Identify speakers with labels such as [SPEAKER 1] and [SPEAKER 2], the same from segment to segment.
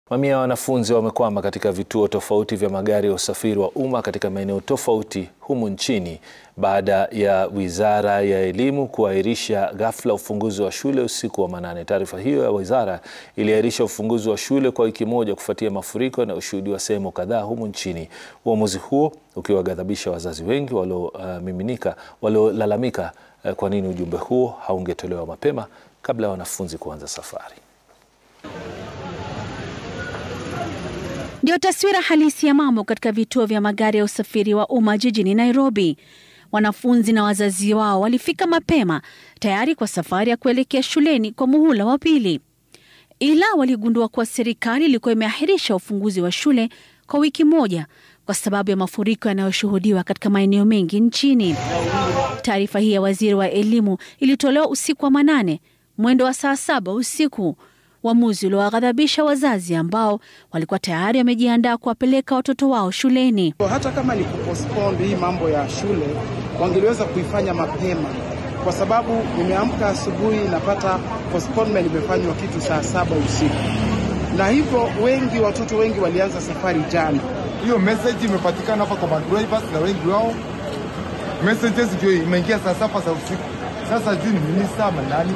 [SPEAKER 1] Mamia ya wanafunzi wamekwama katika vituo tofauti vya magari ya usafiri wa umma katika maeneo tofauti humu nchini baada ya Wizara ya Elimu kuahirisha ghafla ufunguzi wa shule usiku wa manane. Taarifa hiyo ya wizara iliahirisha ufunguzi wa shule kwa wiki moja kufuatia mafuriko yanayoshuhudiwa sehemu kadhaa humu nchini. Uamuzi huo ukiwaghadhabisha wazazi wengi waliomiminika, waliolalamika kwa nini ujumbe huo haungetolewa mapema kabla ya wanafunzi kuanza safari.
[SPEAKER 2] Ndio taswira halisi ya mambo katika vituo vya magari ya usafiri wa umma jijini Nairobi. Wanafunzi na wazazi wao walifika mapema tayari kwa safari ya kuelekea shuleni kwa muhula wa pili, ila waligundua kuwa serikali ilikuwa imeahirisha ufunguzi wa shule kwa wiki moja kwa sababu ya mafuriko yanayoshuhudiwa katika maeneo mengi nchini. Taarifa hii ya waziri wa elimu ilitolewa usiku wa manane mwendo wa saa saba usiku, uamuzi uliowaghadhabisha wazazi ambao walikuwa tayari wamejiandaa kuwapeleka watoto wao shuleni.
[SPEAKER 3] Hata kama ni kupostpone hii mambo ya shule, wangeliweza kuifanya mapema, kwa sababu nimeamka asubuhi napata postponement imefanywa kitu saa saba usiku, na hivyo wengi watoto wengi walianza safari jana.
[SPEAKER 4] Hiyo message imepatikana hapa kwa madrivers na wengi wao messages ndio imeingia saa saba za usiku. Sasa juu ni minista ama nani,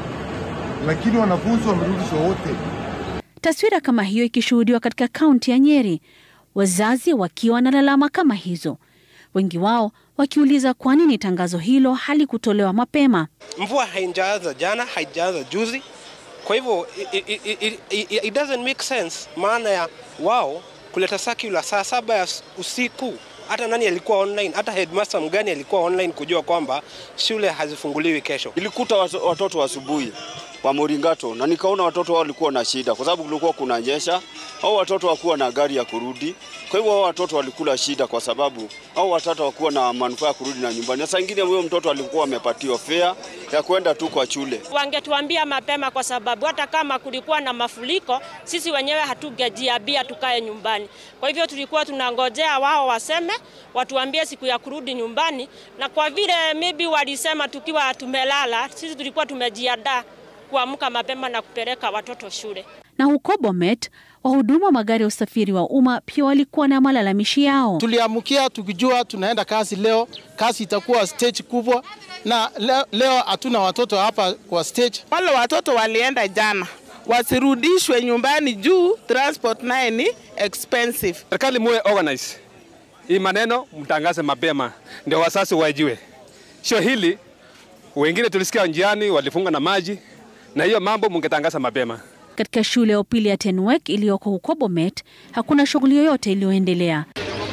[SPEAKER 4] lakini wanafunzi wamerudishwa wote.
[SPEAKER 2] Taswira kama hiyo ikishuhudiwa katika kaunti ya Nyeri, wazazi wakiwa na lalama kama hizo, wengi wao wakiuliza kwa nini tangazo hilo halikutolewa mapema.
[SPEAKER 5] Mvua haijaanza jana, haijaanza juzi, kwa hivyo it, it, it, it, it doesn't make sense maana ya wao kuleta circular saa saba ya usiku. Hata nani alikuwa online, hata headmaster mgani alikuwa online kujua kwamba shule hazifunguliwi kesho.
[SPEAKER 6] Nilikuta watoto asubuhi wa Moringato na nikaona watoto wao walikuwa na shida kwa sababu kulikuwa kunanyesha, au watoto wakuwa na gari ya kurudi. Kwa hivyo hao watoto walikula shida kwa sababu au watoto wakuwa na manufaa ya kurudi na nyumbani. Na saa ingine huyo mtoto alikuwa amepatiwa fare ya kwenda tu kwa shule.
[SPEAKER 7] Wangetuambia mapema, kwa sababu hata kama kulikuwa na mafuriko, sisi wenyewe hatugejiambia tukae nyumbani. Kwa hivyo tulikuwa tunangojea wao waseme, watuambie siku ya kurudi nyumbani, na kwa vile maybe walisema tukiwa tumelala, sisi tulikuwa tumejiandaa kuamka mapema na kupeleka watoto shule.
[SPEAKER 2] Na huko Bomet, wahudumu wa magari ya usafiri wa umma pia walikuwa na malalamishi yao.
[SPEAKER 8] Tuliamkia tukijua tunaenda kazi leo, kazi itakuwa stage kubwa, na leo hatuna watoto hapa kwa stage.
[SPEAKER 9] Wale watoto walienda jana, wasirudishwe nyumbani juu transport naye ni expensive.
[SPEAKER 10] Serikali muwe organize hii maneno, mtangaze mapema ndio wasasi wajue. Sio hili wengine tulisikia njiani walifunga na maji na hiyo mambo mungetangaza mapema.
[SPEAKER 2] Katika shule ya upili ya Tenwek iliyoko huko Bomet hakuna shughuli yoyote iliyoendelea,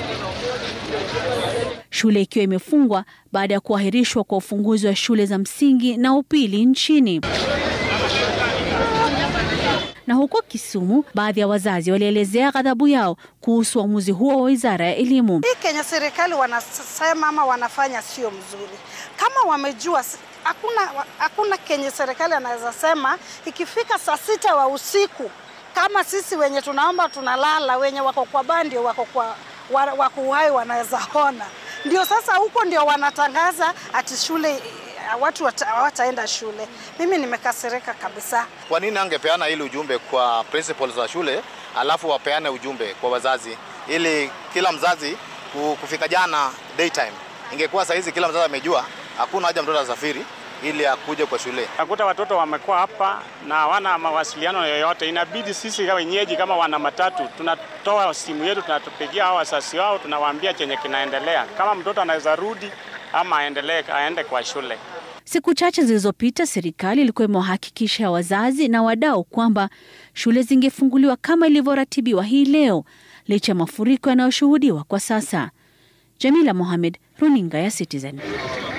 [SPEAKER 2] shule ikiwa imefungwa baada ya kuahirishwa kwa ufunguzi wa shule za msingi na upili nchini. Na huko Kisumu, baadhi ya wazazi walielezea ghadhabu yao kuhusu uamuzi huo wa wizara ya elimu.
[SPEAKER 11] Hii Kenya serikali wanasema ama wanafanya sio mzuri, kama wamejua hakuna hakuna kenye serikali anaweza sema ikifika saa sita wa usiku, kama sisi wenye tunaomba tunalala, wenye wako kwa bandi wako kwa wako uhai wanaweza ona. Ndio sasa huko ndio wanatangaza ati shule watu hawataenda shule. Mimi nimekasirika kabisa.
[SPEAKER 12] Kwa nini angepeana ile ujumbe kwa principals wa shule alafu wapeane ujumbe kwa wazazi, ili kila mzazi kufika jana daytime, ingekuwa saa hizi kila mzazi amejua hakuna haja mtoto asafiri ili akuje kwa shule.
[SPEAKER 13] Nakuta watoto wamekuwa hapa na hawana mawasiliano yoyote. Inabidi sisi wenyeji kama wana matatu tunatoa simu yetu, tunatupigia hao wazazi wao, tunawaambia chenye kinaendelea, kama mtoto anaweza rudi ama aendelee aende kwa shule.
[SPEAKER 2] Siku chache zilizopita, serikali ilikuwa imewahakikisha wazazi na wadau kwamba shule zingefunguliwa kama ilivyoratibiwa hii leo, licha ya mafuriko yanayoshuhudiwa kwa sasa. Jamila Mohamed, runinga ya Citizen.